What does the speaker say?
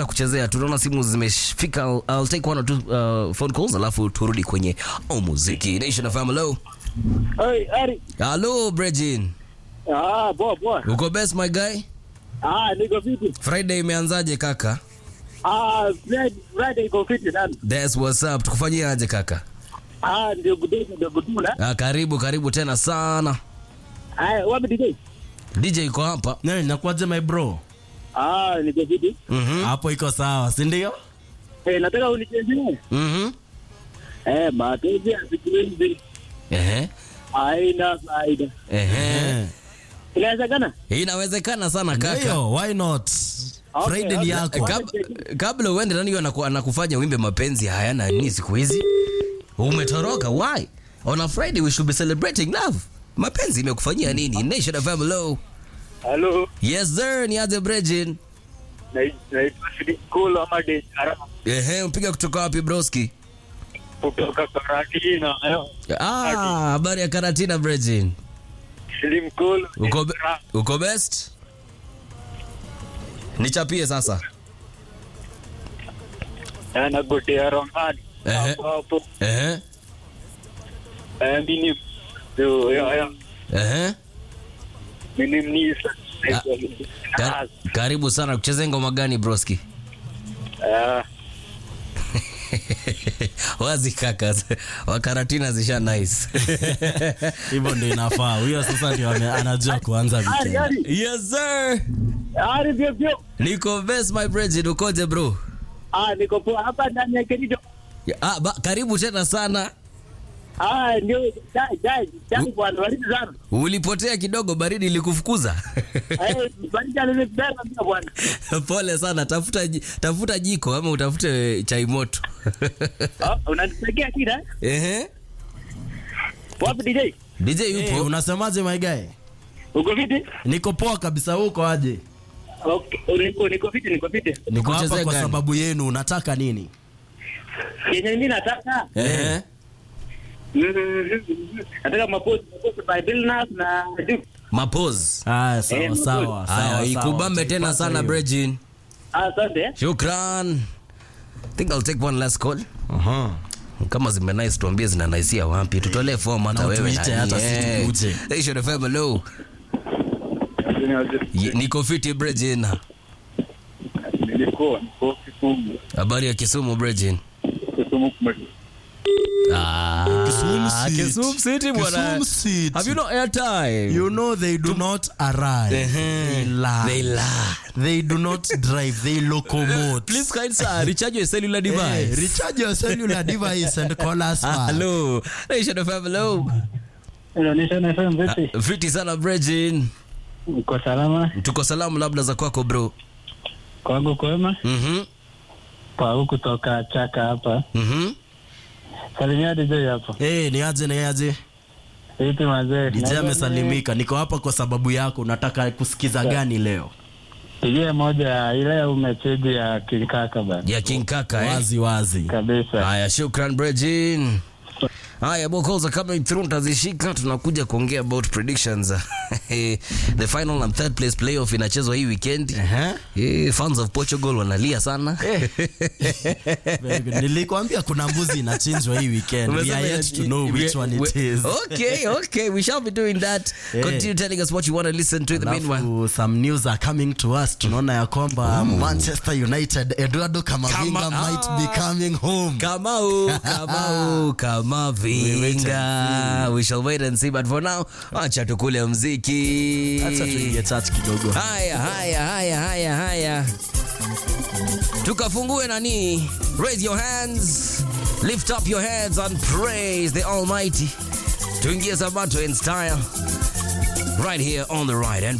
nitakuchezea. Tunaona simu zimefika. I'll, I'll take one or two uh, phone calls alafu turudi kwenye oh, muziki. Nation of Hello. Hey, Ari. Hello Brejin. Ah, poa poa. Uko best my guy? Ah, niko fiti. Friday imeanzaje kaka? Ah, Friday, Friday iko fiti nani? That's what's up. Tukufanyie aje kaka? Ah, ndio gudeni ndio gudula. Ah, karibu karibu tena sana. Ah, wapi DJ? DJ yuko hapa. Nani nakuaje my bro? Ah, niko fiti. Mhm. Hapo iko sawa, si ndio? Eh, nataka unichezee. Mhm. Eh, mapenzi ya siku hizi Ehe. haina faida. Ehe. Eh. Inawezekana? Inawezekana sana kaka. Ndio, why not? Okay, Friday ni okay. yako. Kab, kabla uende nani anaku, anakufanya wimbe mapenzi hayana nini siku hizi? Umetoroka why? On a Friday we should be celebrating love. Mapenzi imekufanyia nini? Nation of hello. Hello. Yes sir, ni aje Brejin. Naitwa Sidi Kula Made Ara Ehe, mpiga kutoka wapi broski? kutoka Karatina. Ah, habari ya Karatina Brejin. Sidi Mkulu. Uko be, uko best? Nichapie sasa. na gotea Ronald. Ehe. Hapo hapo. Ehe. Eh, mimi ndio ya ya. Ehe. Mimi mnisa. Ka, karibu sana kucheza ngoma gani broski? Ah, Wazi kaka. Wakaratina zisha nice. Hivyo ndio inafaa. Huyo sasa ndio ame- anajua kuanza Ari, weekend. Ari. yes sir. Ari vyo vyo. Niko best my Brejin, ukoje bro? Ah, niko poa hapa ndani ya Kericho. Ah, ba, karibu tena sana. Ah, ndio dai dai dai bwana, baridi sana. Ulipotea kidogo, baridi ilikufukuza. Eh, baridi alinibeba pia bwana. Pole sana, tafuta ji- tafuta jiko ama utafute chai moto. Ah, unanipigia kida? Ehe. Wapi DJ? DJ Eh, yupo. unasemaje my guy? Uko fiti? Niko poa kabisa, uko aje? Okay, niko niko fiti, niko fiti. Niko hapa Kuchezea kwa gani? sababu yenu, unataka nini? Yenye mimi nataka Ehe. mm, nataka mapozi mapozi by Billnas na Duke. Ah, Mapose. sawa Eh, sawa. sawa, Haya, sawa. ikubambe tena Tutaipata sana hiyo. Brejin. Ah, asante. Shukran. think I'll take one last call. Aha. Kama zime nice tuambie zina nice wapi. Tutolee form hata Na wewe. utuite nani. hata si Eh. tukuje. Nation FM hello. Ye- Niko fiti Brejin. Nilikuwa niko Kisumu. Habari ya Kisumu Brejin. Kisumu kume. Ah, Kisumu City. Kisumu City bwana. Kisumu City. Have you no airtime? You know they do not arrive. They lie. They lie. They do not drive. They locomote. Please kind sir, recharge your cellular Hey, device. recharge your cellular device and call us back. Hello. Nation FM hello. Inaonyesha na FM vipi? Ah, Fiti sana Brejin. Uko salama? Tuko salamu labda za kwako bro. Kwangu kwema? Mhm. Kwa huku toka Chaka hapa. Mhm. Salimia DJ hapo. Hey, ni aje ni aje? Vipi mazee? DJ amesalimika. Niko hapa kwa sababu yako. Unataka kusikiza gani leo? Pigie moja ile umecheji ya Kinkaka bana. Ya King Kaka eh. Wazi wazi. Kabisa. Haya, shukran Brejin. Haya, more calls are coming through, tutazishika. Tunakuja kuongea about predictions. The final and third place playoff inachezwa hii weekend. Ehe. Eh, fans of Portugal wanalia sana. Very good. Nilikwambia kuna mbuzi inachinjwa hii weekend. We are yet to know which one it is. Okay, okay, we shall be doing that. Yeah. Continue telling us what you want to listen to in the meanwhile. Alafu some news are coming to us. Tunaona ya kwamba Manchester United Eduardo Camavinga Kama- might be coming home. Kamau, Kamau, Kamavinga. We shall wait and see, but for now, acha tukule mziki. Acha tuingie church kidogo. Haya, haya, haya, haya, haya. Tukafungue nani? Raise your hands. Lift up your hands and praise the Almighty. Tuingie Sabato in style. Right here on the right and